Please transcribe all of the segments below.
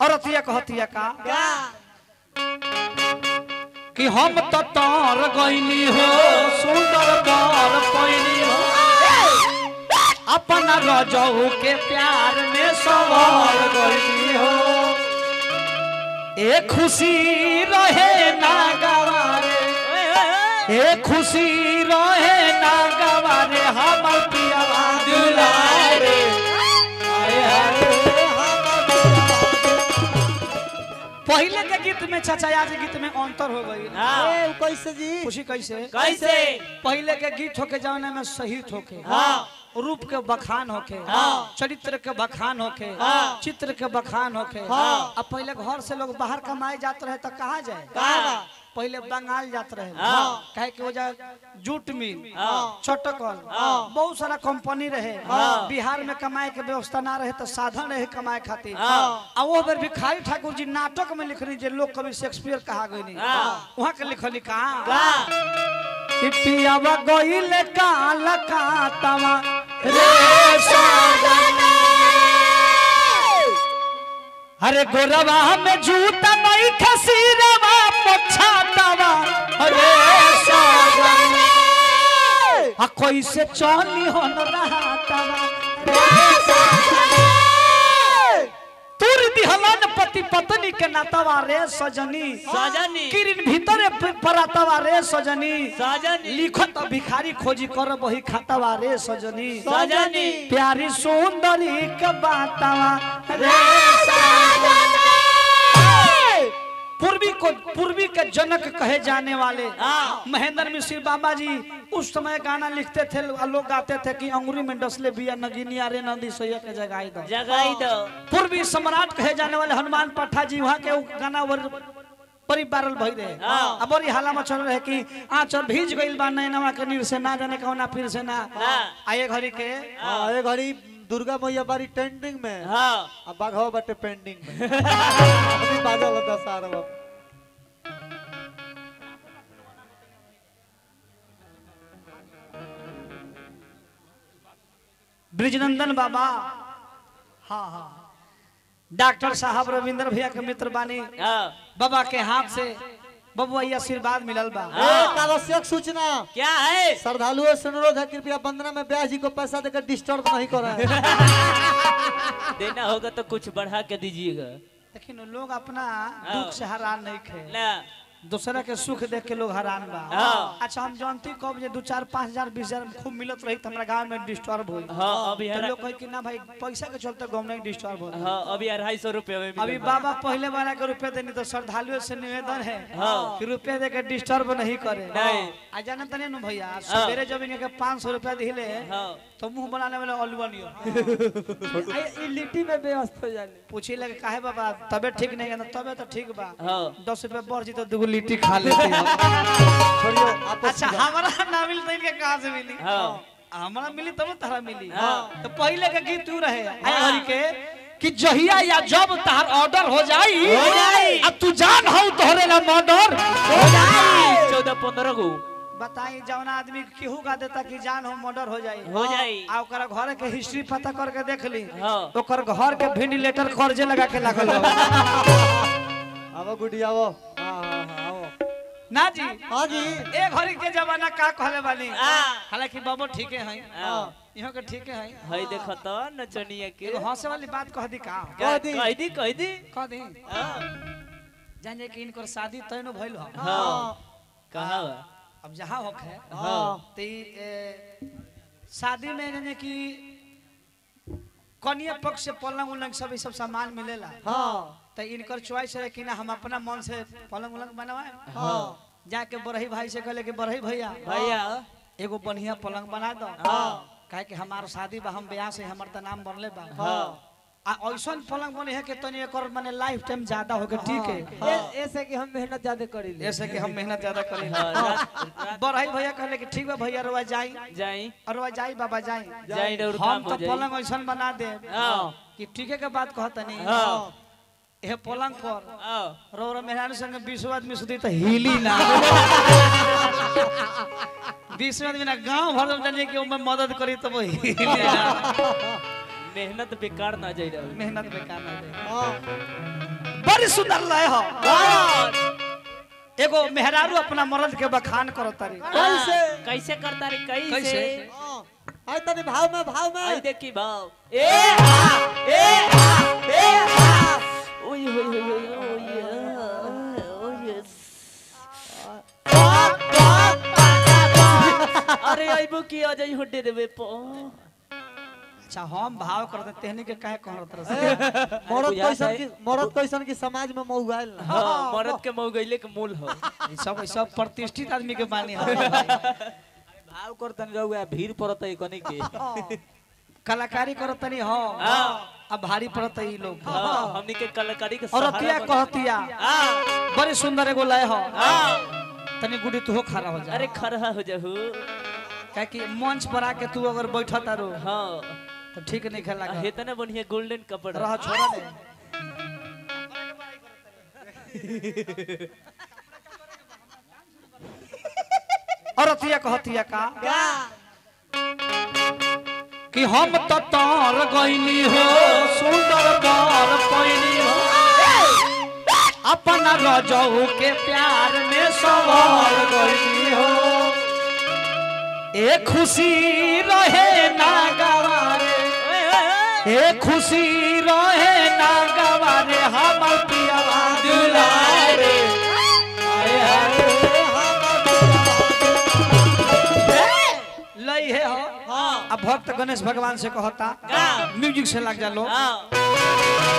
औरतिया कहतिया का का कि हम तो तार गईनी हो सुंदर बार पैनी हो अपना रजऊ के प्यार में सवार गईनी हो ए खुशी रहे ना गवारे ए खुशी रहे ना गवारे हम पिया दुलारे आए हाय पहले के गीत में चाचा आज के गीत में अंतर हो गई हाँ ए, कैसे जी खुशी कैसे कैसे पहले के गीत होके जौने में शहीद होके हाँ। रूप के बखान होके हाँ। चरित्र के बखान होके हाँ। चित्र के बखान होके हाँ। अब पहले घर से लोग बाहर कमाए जाते रहे तो कहाँ जाए कहाँ? पहले बंगाल जाते रहे हाँ। कहे कि वो जा जूट मिल हाँ। चटकल हाँ। बहुत सारा कंपनी रहे हाँ। बिहार में कमाए के व्यवस्था ना रहे तो साधन रहे कमाए खातिर हाँ। आ वो बेर भिखारी ठाकुर जी नाटक में लिखनी जे लोग कवि शेक्सपियर कहा गई हाँ। वहाँ के लिखनी कहा का पियावा गईल काल कातवा रे साजना अरे गोरवा में जूता नहीं खसीरवा पोछातवा अरे साजना आ कैसे चली होन रहातवा तुर दिहलन पति पत्नी के नातवा रे सजनी सजनी किरिन भीतरे परातवा रे सजनी सजनी लिखत भिखारी खोजी कर बही खातवा रे सजनी सजनी प्यारी सुंदरी के बातवा रे पूर्वी को पूर्वी के जनक कहे जाने वाले हाँ। महेंद्र मिश्र बाबा जी उस समय गाना लिखते थे और लोग गाते थे कि अंगुरी में डसले बिया नगिनी अरे नदी सोया के जगाई दो जगाई दो पूर्वी सम्राट कहे जाने वाले हनुमान पट्टा जी वहाँ के उ गाना वर बड़ी बारल भई रहे हाँ। अब बड़ी हाला मचल रहे कि आंचल भीज गइल बा नैनवा के नीर से ना जाने कौना फिर से ना हाँ। आए घड़ी के हाँ ये घड़ी दुर्गा मैया बारी ट्रेंडिंग में हाँ अब बाघवा बाटे पेंडिंग में अभी बाजल होता सारा बाप ब्रिजनंदन बाबा हाँ हाँ डॉक्टर साहब रविंद्र भैया के मित्र बानी हाँ बाबा के हाथ से बबुआ ये आशीर्वाद मिलल बा एक आवश्यक सूचना क्या है श्रद्धालुओं से अनुरोध है कृपया वंदना में ब्याह जी को पैसा देकर डिस्टर्ब नहीं करें देना होगा तो कुछ बढ़ा के दीजिएगा लेकिन लोग अपना दुख से हैरान नहीं खे ना दूसरा के सुख देख के लोग हैरान बा हाँ। अच्छा हम जानती कब जे दो चार पाँच हजार बीस हजार खूब मिलत रही तो हमरा गांव में डिस्टर्ब हुई हाँ अभी तो हरा- लोग कहे कि ना भाई पैसा के चलते गाँव में डिस्टर्ब हो हाँ अभी अढ़ाई सौ रुपये में अभी मिलेगा। बाबा पहले वाला के रुपए देनी तो श्रद्धालुओं से निवेदन है हाँ। कि रुपए दे के डिस्टर्ब नहीं करे नहीं। आ जाना तने नु भैया सवेरे जब इनके पाँच सौ रुपया दिले हाँ तो मुंह बनाने वाले अलुआ लिट्टी में व्यस्त हो जाने पूछी लगे काहे बाबा तबीयत ठीक नहीं है ना तबीयत तो ठीक बा हाँ दस रुपया बढ़ जी तो दूगो लिट्टी खा लेते हैं छोड़ियो आपस अच्छा हमारा ना मिली तो इनके कहाँ से मिली हाँ हमारा मिली तब ना तारा मिली हाँ। तो पहले के गीत तू रहे आए हरि के कि जहिया या जब तार ऑर्डर हो जाई हो जाई। अब तू जान हो तोहरे ला मर्डर हो जाए चौदह पंद्रह गो बताई जौन आदमी केहू का देता कि जान हो मर्डर हो जाई हो जाई आ ओकरा घर के हिस्ट्री पता करके देख ली हाँ ओकर घर के वेंटिलेटर कर्जे लगा के लागल हो आवो गुडी आवो हाँ हाँ हाँ आवो ना जी हाँ जी ए घड़ी के जमाना का कहले बानी हाँ। हालांकि बाबू ठीक है हाँ। यहाँ के ठीक है हई देखो तो नचनिया के एगो हंसे वाली बात कह दी का क्या- कह दी। कह दी कह दी कह दी हाँ जाने कि इनकर शादी तय न भइल हो हाँ कहाँ बा? अब जहाँ होखे हाँ ते ए, शादी में जाने कि कन्या पक्ष से पलंग उलंग सब ई सब सामान मिलेला हाँ तो इनकर चॉइस है कि ना हम अपना मन से पलंग उलंग बनवाए हाँ जाके बरही भाई से कहले कि बरही भैया भैया एगो बढ़िया पलंग बना दो हाँ। काहे कि हमार शादी बा हम ब्याह से हमर त नाम बनले बा हाँ आ ऐसन पलंग बने है कि तनी एकर माने लाइफ टाइम ज्यादा होके ठीक है ए- ऐसे कि हम मेहनत ज्यादा करी ले ऐसे कि हम मेहनत ज्यादा करें हाँ, रात- रात बरही भैया कहले कि ठीक बा भैया रवा जाई जाई अरवा जाई बाबा जाई जाई और हम काम तो हो जाई पलंग ऐसन बना दे हाँ कि ठीके के बात कहतनी हाँ ये पलंग पर हाँ रो रो मेहरान संग बीस आदमी सुधी तो हिली ना बीस आदमी ना गांव भर में जाने कि ओमे मदद करी तो वो हिली ना मेहनत बेकार ना जाई रहा मेहनत बेकार ना दे हाँ बड़ी सुंदर लय हो कौन एगो मेहरारू अपना मर्द के बखान करत तारी कैसे कैसे करता रे कैसे कैसे? हाँ, आई तनी भाव में भाव आई में देखी भाव ए आ ए आ ए आ ओय होय होय होय ओय ओय अरे आइबो की आ जाई होडे देबे पो अच्छा हम भाव करते तेहनी के काहे कहत रह मरद बुझा कैसन जाए। की मरद कैसन की समाज में मौगाइल ना हां मरद के मऊ गइले के मूल हो ई सब ई सब प्रतिष्ठित आदमी के बानी हो भाव करतन रहुआ भीड़ पड़त है कनी के कलाकारी करत तनी हो हाँ। अब भारी पड़त ई लोग हां हमनी के कलाकारी के और सहारा अतिया बन- कहतिया हां बड़ी सुंदर एगो लय हो हां तनी गुडी तू हो खड़ा हो जा अरे खरहा हो जाहू काहे कि मंच पर आके तू अगर बैठा तारो हां तो ठीक नहीं खेला हेतने बढ़िया गोल्डन कपड़ा रह छोड़ा दे और अतिया कहतिया का कि हम तो तार गईनी हो सुंदर बार पैनी हो अपना रजऊ के प्यार में सवार गईनी हो ए खुशी रहे ना गवारे ए खुशी रहे ना गवारे हमर पियावा दुलारे आए हाय लई है हो हां अब भक्त गणेश भगवान से कहता का? म्यूजिक से लग जा लो हां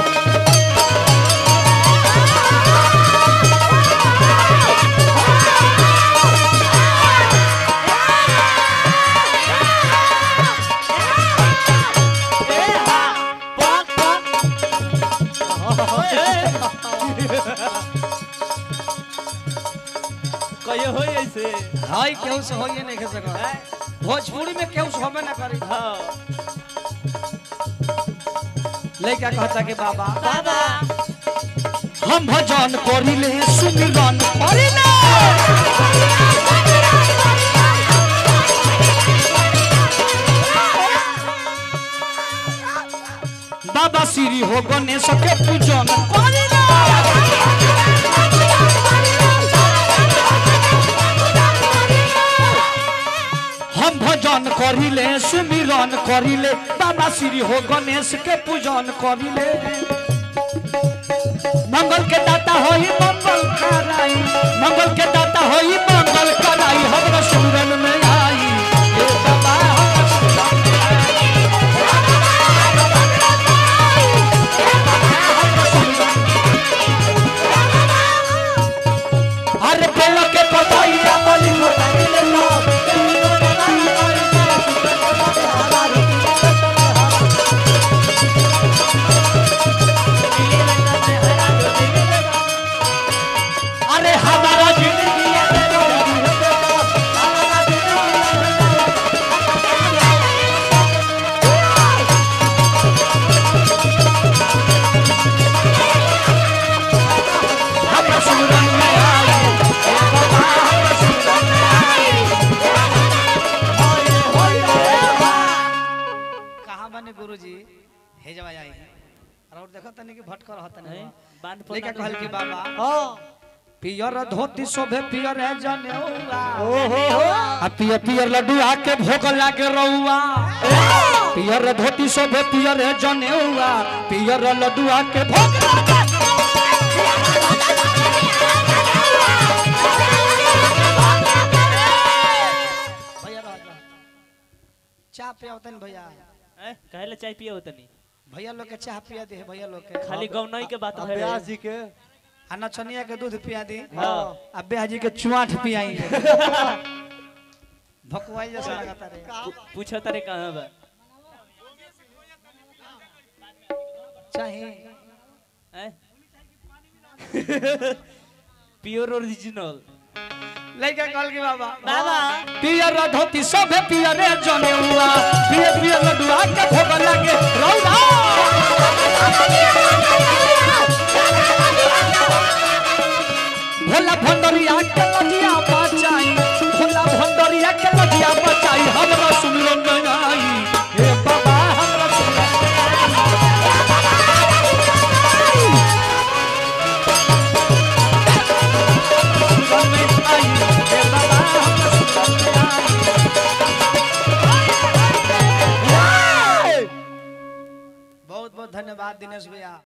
कहियो हो ऐसे हाय केहू से होइए नहीं के सकत भोजपुरी में केहू से होबे ना करी हाँ लइका कहता कि बाबा बाबा हम भजन करिले सुमिरन करिले बाबा श्री हो गणेश के पूजन करिले हम भजन करिले सुमिरन करिले बाबा श्री हो गणेश के पूजन करिले मंगल के दाता होई मंगल कराई मंगल के दाता होई मंगल कराई हमरा सुरन में आई हे बाबा हमरा सुरन में आई। अरे बेल के पतैया बलि मोटाई ले लो अरे हमारा जिंदगी हमरा सुरन में आई हे बाबा हमरा सुरन में आई कहाँ बने गुरुजी हे जवा आई और देखो तनी कि भटकर रहतन हैं? बांध पर लेके कहल कि बाबा हाँ पियर धोती शोभे पियर है जनेऊआ ओहो आ पियर पियर लड्डू आके भोग लागे रउआ पियर धोती शोभे पियर है जनेऊआ पियर लड्डू आके भोग लागे भैया रह जा। चाह पिया तनी भैया हैं? काहे ला चाय पिए हो तनी भैया लोग के चाह पिया दे भैया लोग के खाली गौनई के बात भय व्यास जी के आ नचनिया के दूध पिया दी हाँ। आ बेहाजी के चुआठ पियाई भकुआई जैसा लगाता रे पूछो तारे कहाँ बा चाहे हैं? प्योर ओरिजिनल लइका कहल के बाबा बाबा पियर धोती सब पियर जने हुआ पियर पियर लडुआ के भोग लागे रौदा भोला भंडरिया के लजिया बचाई भोला भंडरिया के लजिया बचाई हमरा सुमिरन में आई हे बाबा हमरा सुमिरन में आई। धन्यवाद दिनेश भैया